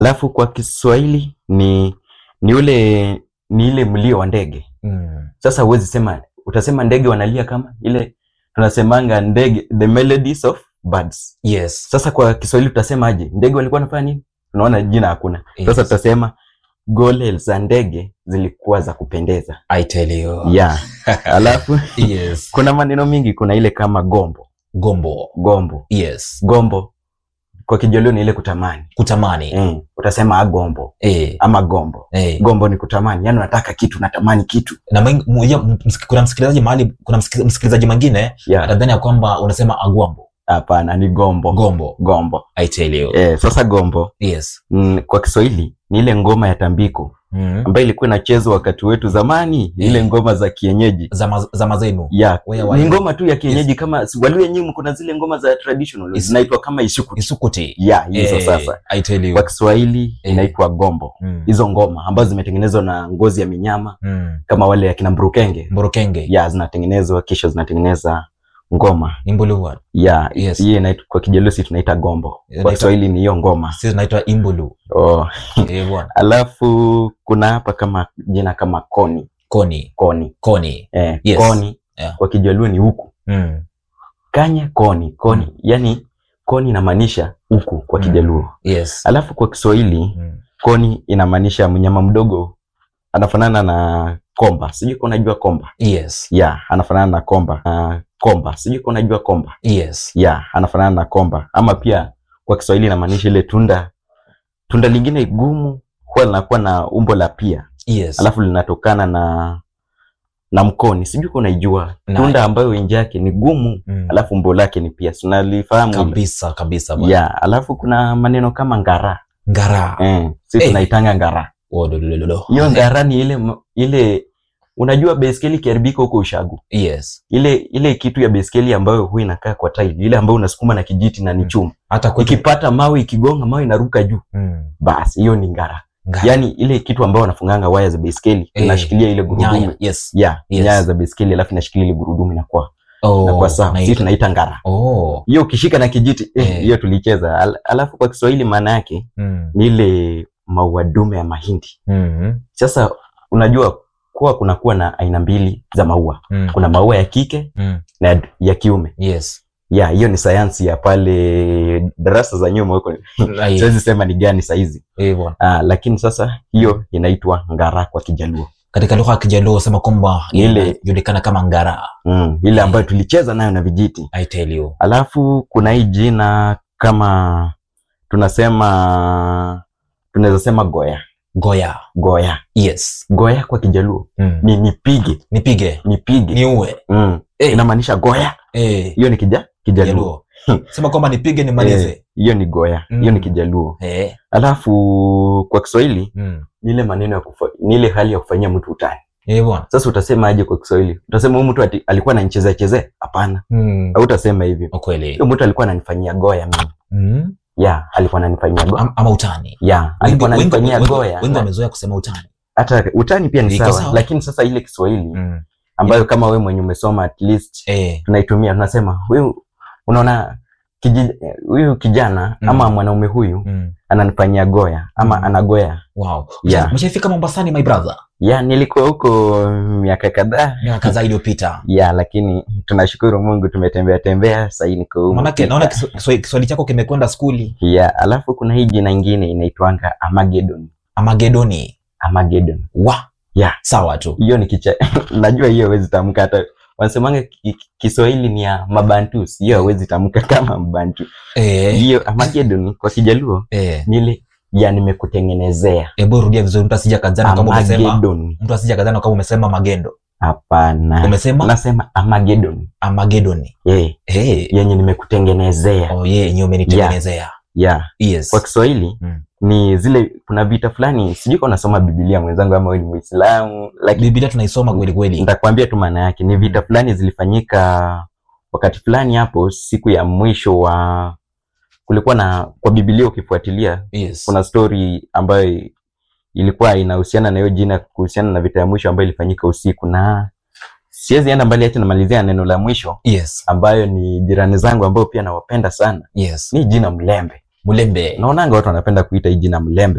alafu kwa Kiswahili ni ni ule ni ile mlio wa ndege. Mm. Sasa huwezi sema, utasema ndege wanalia kama ile tunasemanga ndege, the melodies of birds. Yes. Sasa kwa Kiswahili tutasema aje? Ndege walikuwa wanafanya nini? Unaona jina hakuna. Sasa Yes. tutasema gole za ndege zilikuwa za kupendeza. I tell you. Yeah. Alafu Yes. kuna maneno mingi, kuna ile kama gombo, Gombo. gombo, Yes. gombo kwa Kijolio ni ile kutamani. Kutamani. Mm. Utasema agombo Eh. ama gombo. Eh. Gombo ni kutamani, yani unataka kitu, unatamani kitu. Na mwing- mmoja- msik- kuna msikilizaji mahali kuna msik- msikilizaji mwingine Yeah. atadhani ya kwamba unasema agwambo. Hapana, ni gombo. Gombo. Gombo. I tell you. Eh, sasa gombo Yes. mm, kwa Kiswahili ni ile ngoma ya tambiko Mm. ambayo ilikuwa inachezwa wakati wetu zamani, ile Eh. ngoma za kienyeji. Zama zama zenu. ya Wewe wa- ni ngoma tu ya kienyeji kama si- Waluo nyinyi kuna zile ngoma za traditional Is- zinaitwa kama isukuti. Isukuti. Ya hizo Eh, sasa. I tell you. Kwa Kiswahili Eh. inaitwa gombo. Mm. Hizo ngoma ambazo zimetengenezwa na ngozi ya minyama Mm. kama wale akina Mburukenge. Mborokenge. Ya zinatengenezwa kisha zinatengeneza ngoma. Imbulu. Ya Yes. hiyo inaitwa kwa Kijaluo tunaita gombo. Kwa Inaitwa- Kiswahili ni hiyo ngoma. Sisi tunaitwa imbulu. Oh. Eh, bwana. Alafu kuna hapa kama jina kama koni. Koni. Koni. Koni. Eh, Yes. koni Yeah. kwa Kijaluo ni huku. Mm. Kanya koni. Koni. Mm. Yani koni inamaanisha huku kwa Mm. Kijaluo. Yes. Alafu kwa Kiswahili Mm. koni inamaanisha mnyama mdogo anafanana na komba. Sijui kama unajua komba. Yes. Ya, anafanana na komba. Uh, komba. Sijui kama unajua komba. Yes. Ya, anafanana na komba. Ama pia kwa Kiswahili inamaanisha ile tunda tunda lingine gumu huwa linakuwa na umbo la pia. Yes. Alafu linatokana na na mkoni. Sijui kama unaijua. Na- Tunda ambayo nje yake ni gumu, Mm. alafu umbo lake ni pia. Si unalifahamu hilo? kabisa kabisa bwana. Ya, alafu kuna maneno kama ngara. Ngara. Eh, sisi Eh. tunaitanga ngara. Oh, do, do, do, do. Hiyo ngara ni ile m- ile unajua baiskeli ikiharibika huko ushagu. Yes. Ile ile kitu ya baiskeli ambayo huwa inakaa kwa tairi, ile ambayo unasukuma na kijiti na ni Mm. chuma. Hata kwetu. Ikipata mawe ikigonga mawe inaruka juu. Mm. Basi hiyo ni ngara. Ngara. Yaani ile kitu ambayo wanafunganga waya za baiskeli Eh, inashikilia ile gurudumu. Nyaya. Yes. Ya, Yes. nyaya za baiskeli alafu inashikilia ile gurudumu inakuwa Oh. inakuwa sawa. na Sisi ita- tunaita ngara. Oh. Hiyo ukishika na kijiti eh, Eh. hiyo tulicheza. Al, alafu kwa Kiswahili maana yake Mm. ni ile maua dume ya mahindi. Mm. Sasa unajua kuwa kunakuwa na aina mbili za maua. Mm. Kuna maua ya kike Mm. na ya- ya kiume. Yes. Ya, hiyo ni sayansi ya pale darasa za nyuma huko. Ai, Siwezi sema ni gani saizi. eh, bwana. Ah, lakini sasa hiyo inaitwa ngara kwa Kijaluo. Katika lugha ya Kijaluo sema kwamba Ile- inajulikana kama ngara. Mm, ile ambayo tulicheza nayo na vijiti. I tell you. Alafu kuna hii jina kama tunasema tunaweza sema goya. Goya. Goya. Yes. Goya kwa Kijaluo Mm. ni nipige, Nipige. nipige. Niue. Mm. Eh. Inamaanisha goya. Eh. Hiyo ni kija Kijaluo. Kijaluo. Sema kwamba nipige nimalize. Eh, Hiyo ni goya. Mm. Hiyo ni Kijaluo. Eh. Alafu kwa Kiswahili Mm. ni ile maneno ya kufa, ni ile hali ya kufanyia mtu utani. Eh, bwana. Sasa utasema aje kwa Kiswahili? Utasema huyu mtu ati, alikuwa ananichezea chezea? Hapana. Mm. Au utasema hivi. Ukweli. Huyo mtu alikuwa ananifanyia goya mimi. Mm. Ya, alikuwa ananifanyia goya. Am- Ama utani. Ya, alikuwa Wengi- wengi- ananifanyia wengi- goya. Wengi wamezoea kusema utani. Hata utani pia ni Iko sawa, sawa. lakini sasa ile Kiswahili Mm. ambayo kama wewe mwenye umesoma at least Eh. tunaitumia tunasema huyu unaona kiji- huyu kijana Mm. ama mwanaume huyu Mm. ananifanyia goya ama Mm. anagoya. Wow. Yeah. Mshafika Mombasani my brother. Ya, nilikuwa huko miaka kadhaa Miaka kadhaa iliyopita. ya, lakini tunashukuru Mungu tumetembea tembea, sasa hii niko humu Manake Kenya. naona Kiswa- Kiswa- Kiswahili chako kimekwenda skuli. ya, alafu kuna hii jina ingine inaitwanga Armageddon. Amagedoni. Armageddon. Wa. Yeah. Sawa tu. Hiyo ni kicha najua hiyo hawezi tamka hata wanasemanga ki- ki- Kiswahili ni ya Mabantus, hiyo hawezi tamka kama Mbantu. Eh. Hiyo Armageddon kwa Kijaluo Eh. ni ile ya nimekutengenezea. Hebu rudia vizuri mtu asija kadhani kama umesema Armageddon. mtu asija kadhani kama umesema magendo. Hapana. Umesema Nasema Armageddon. Amagedoni. Eh, Eh. yenye nimekutengenezea. Oh yeah, yenyewe umenitengenezea. Yeah. Yes. Kwa Kiswahili Mm. ni zile kuna vita fulani, sijui kama unasoma Biblia mwenzangu ama wewe ni Muislamu, lakini Biblia tunaisoma kweli kweli. nitakwambia tu maana yake. Ni vita fulani zilifanyika wakati fulani hapo, siku ya mwisho wa kulikuwa na kwa Biblia, ukifuatilia Yes. kuna story ambayo ilikuwa inahusiana na hiyo jina, kuhusiana na vita ya mwisho ambayo ilifanyika usiku, na siwezi enda mbali, acha namalizia neno la mwisho Yes. ambayo ni jirani zangu ambao pia nawapenda sana, Yes. ni jina Mlembe. Mulembe. naonanga watu wanapenda kuita hii jina mlembe